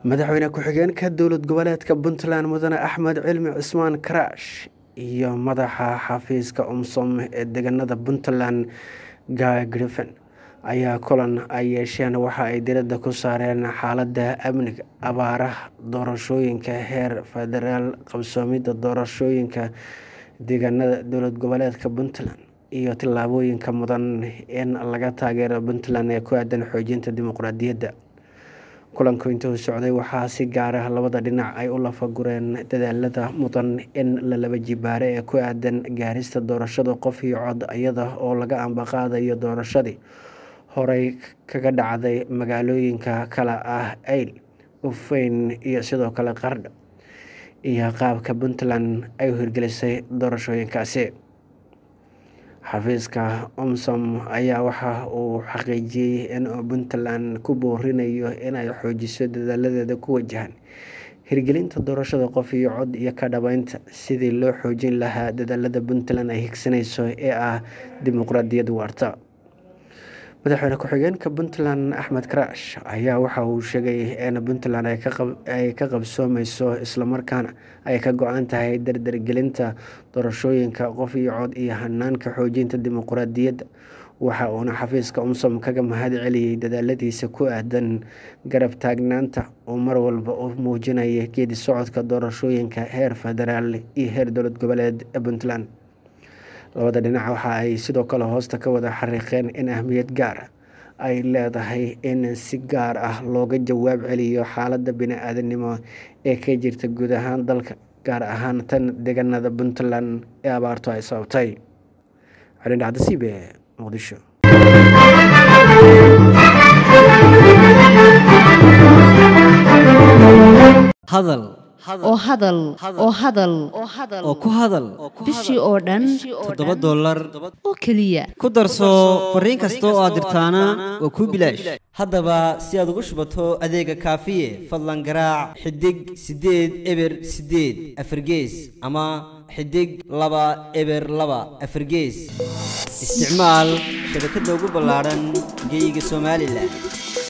madaxweyne ku-xigeenka dowlad goboleedka puntland mudane axmed cilmi cismaan karaash iyo madaxa xafiiska umsom ee deegaanada puntland guy griffin ayaa kulan ay yeesheen waxa ay diradda ku saareen xaaladda amniga abaaraha doorashooyinka heer federaal qabsoomidda doorashooyinka deegaanada dowlad goboleedka puntland iyo tillaabooyinka mudan in laga taageero puntland ee ku aadan xoojinta dimuqraadiyadda kulanku intuu socday waxaa si gaar ah labada dhinac ay u lafagureen dadaalada mudan in la laba jibaare ee ku aadan gaarista doorashada qof iyo cod iyada oo laga ambaqaadayo doorashadii horey kaga dhacday magaalooyinka kale ah ayl ufeyn iyo sidoo kale qardha iyo qaabka puntland ay u hirgelisay doorashooyinkaasi xafiiska omsom ayaa waxa uu xaqiijiyey in puntland ku boorinayo inay xoojiso dadaaladeeda ku wajahan hirgelinta doorashada qof iyo cod iyo ka dhabeynta sidii loo xoojin lahaa dadaalada puntland ay higsanayso ee ah dimuqraadiyad waarta madaxweyne ku-xigeenka puntland axmed karaash ayaa waxa uu sheegay in puntland ay ka qabsoomeyso islamarkaana ay ka go-an tahay dardargelinta doorashooyinka qof iyo cod iyo hanaanka xoojinta dimuqraadiyadda waxa uuna xafiiska umsom kaga mahad celiyey dadaaladiisa ku aadan garab taagnaanta uu mar walba u muujinaya geedi socodka doorashooyinka heer federaal iyo heer dowlad goboleed ee puntland labada dhinac waxa ay sidoo kale hoosta ka wada xariiqeen in ahmiyad gaar ah ay leedahay in si gaar ah looga jawaab celiyo xaaladda bini-aadanimo ee ka jirta guud ahaan dalka gaar ahaan tan deegaanada puntland ee abaartu ay sababtay calindhacdasiibe muqdisho hadal oo hadal oo hadal oo ku hadal bishii oo dhan toddoba dollar oo keliya ku darso fariin kasta oo aad dirtaana waa kuu bilaash haddaba si aad ugu shubato adeega kaafiye fadlan garaac xidig siddeed eber siddeed afargees ama xidig laba eber laba afargees isticmaal shabakadda ugu ballaadhan geeyiga somalilan